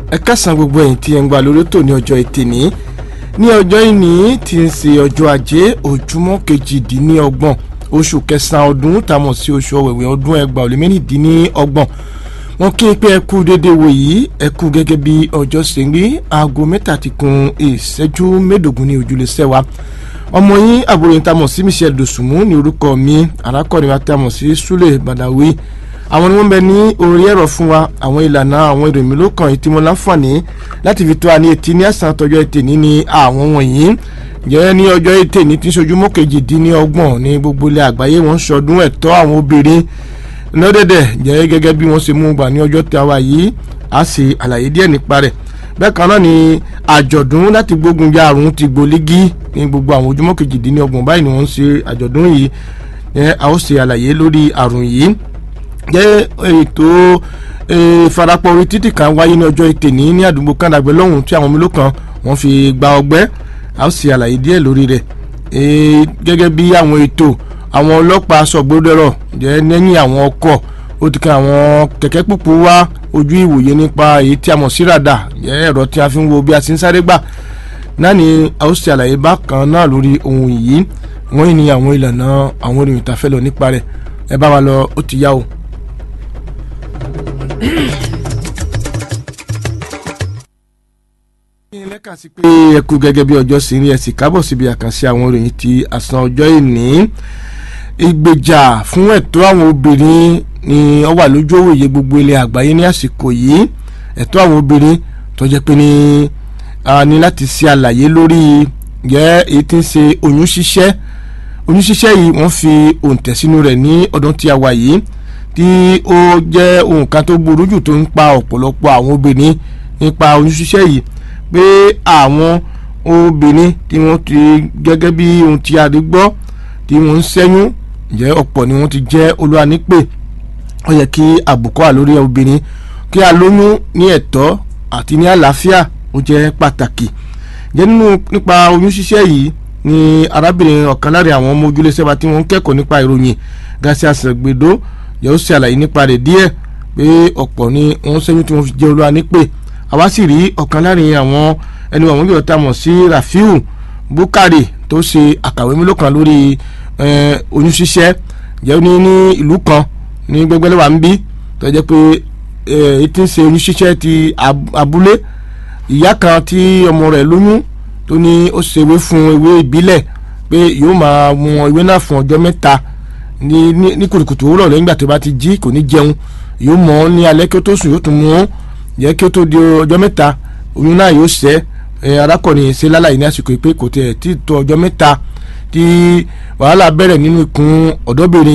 ẹ kásán gbogbo ẹ̀yin tí ẹ ń gbà lórí tò ní ọjọ́ ẹtì ní ní ọjọ́ ìní tí ń ṣe ọjọ́ ajé ojúmọ́ kejìdínlọ́gbọ̀n oṣù kẹsàn-án ọdún tàmọ̀ sí oṣù ọ̀wẹ̀wẹ̀ ọdún ẹgbàá ó lé mẹ́rìndínlọ́gbọ̀n wọn kí n pé ẹ kú déédéé wò yìí ẹ kú gẹ́gẹ́ bí ọjọ́ ṣe ń rí aago mẹ́ta ti kun ìṣẹ́jú mẹ́ẹ̀ẹ́dógún ní ojúlé sẹ́wà ọmọ yín àbúrò yín tamọ̀ sí Michelle Dosunmu ní orúkọ mi arákùnrin wa tamọ̀ sí Sule Badawi àwọn ni wọ́n bẹ ní orí ẹ̀rọ fún wa àwọn ìlànà àwọn èrò mi ló kàn yìí tí mo láǹfààní láti fi tó a ní etí ní àsán tọjọ́ ètè ní ní àwọn wọ̀nyí jẹ́ ní ọjọ́ ètè ní tí ń sojú mọ́kèjìdínlọ́gbọ̀n ní gbogbo ilẹ̀ àgbáyé wọ́n ń ṣọdún ẹ̀tọ́ àwọn obìnrin lọ́dẹ̀dẹ̀ jẹ́ gẹ́gẹ́ bí wọ́n ṣe mú gbà ní ọjọ́ tí a wà yìí a sì àlàyé díẹ̀ nípa rẹ̀ bẹ́ẹ̀ kan náà ni àjọ̀dún láti gbógun ja àrùn ti gbolígí ní gbogbo àwọn ojúmọ́ kejìdínlọ́gbọ̀n báyìí ni wọ́n ń ṣe àjọ̀dún yìí a ó ṣe àlàyé lórí àrùn yìí jẹ́ ètò ìfarapọ̀ orí títì kan wáyé ní ọjọ́ ìtẹ̀ní ní àdúgbò kàndàgbẹ́ lọ́hùn tí àwọn mélòó kan wọ́n fi gba ọgbẹ́ a ó ṣe àlàyé díẹ̀ lórí rẹ̀ gẹ́gẹ́ bí àwọn ètò àwọn ọlọ́pàá sọ̀gbọ́dọ̀rọ̀ jẹ́ lẹ́yìn àwọn ọkọ̀ ó ti kan àwọn kẹ̀kẹ́ púpù wá ojú ìwòye nípa èyí tí a mọ̀ sí ràdà jẹ́ ẹ̀rọ tí a fi ń wo bí a ti ń sáré gbà náà ni a ó ṣe àlàyé bákan náà lórí ohun yìí wọ́n yìí ní àwọn ìlànà àwọn ìròyìn tá a fẹ́ lọ nípa rẹ̀ ẹ bá wa lọ ó ti yá o. lẹ́ka sí pé ẹ kú gẹ́gẹ́ bí ọjọ́ sí rí ẹ sì kábọ̀ síbi àkànṣe àwọn ìròyìn ti àsán ọjọ́ ìní ìgbèjà fún ẹ̀tọ́ àwọn obìnrin ni ó wà lójú òwòye gbogbo ilẹ̀ àgbáyé ní àsìkò yìí ẹ̀tọ́ àwọn obìnrin tó jẹ́ pé ní a ní láti ṣe àlàyé lórí yẹ èyí tí ń ṣe oyún ṣíṣẹ́ oyún ṣíṣẹ́ yìí wọ́n fi òǹtẹ̀ sínú rẹ̀ ní ọdún tí a wà yìí tí ó jẹ́ ohun kan tó burú jù tó ń pa ọ̀pọ̀lọpọ̀ àwọn obìnrin nípa oyún ṣíṣẹ́ yìí pé àwọn obìnrin tí wọ́n ti gẹ́gẹ́ bí ohun tí a rí gbọ́ tí wọ́n ń ṣẹ́yún jẹ́ ọ̀pọ̀ ni wọ́n ti jẹ́ olúwa nípè ó yẹ kí àbùkọ́ wà lórí obìnrin kí a lóyún ní ẹ̀tọ́ àti ní àlàáfíà ó jẹ́ pàtàkì jẹ́ nínú nípa oyún ṣíṣẹ́ yìí ni arábìnrin ọ̀kan lára àwọn ọmọ ojúlé sẹ́ba tí wọ́n ń kẹ́kọ̀ọ́ nípa ìròyìn gàṣẹ́ àṣàgbèdó yóò ṣe àlàyé nípa rẹ̀ díẹ̀ pé ọ̀pọ̀ ni wọ́n ṣẹ́yún tí wọ́n fi jẹ́ olúwa nípè àwa sì rí ọ̀kan láàrin àwọn ẹni àwọn yóò ta mọ̀ sí Rafiu Bukari tó ṣe àkàwé mélòó kan lórí oyún ṣíṣẹ́ jẹ́ ní ní ìlú kan ní gbẹgbẹ́lẹ́wà ń bí tó jẹ́ pé etí ń ṣe oyún ṣíṣẹ́ ti abúlé ìyá kan tí ọmọ rẹ̀ lóyún tó ní ó ṣe ewé fún ewé ìbílẹ̀ pé yóò máa mu ewé náà fún ọjọ́ mẹ́ta ní ní kùtùkùtù òwúrọ̀ lẹ́yìn ìgbà tó bá ti jí kò ní jẹun yóò mọ̀ ọ́ ní alẹ́ kí ó tó sùn yóò tún mú ọ́ jẹ́ kí ó tó di ọjọ́ mẹ́ta oyún náà yóò ṣẹ́ arákùnrin ṣe lálàyé ní àsìkò pé kò tẹ̀ tí tó ọjọ́ mẹ́ta tí wàhálà bẹ̀rẹ̀ nínú ikùn ọ̀dọ́bìnrin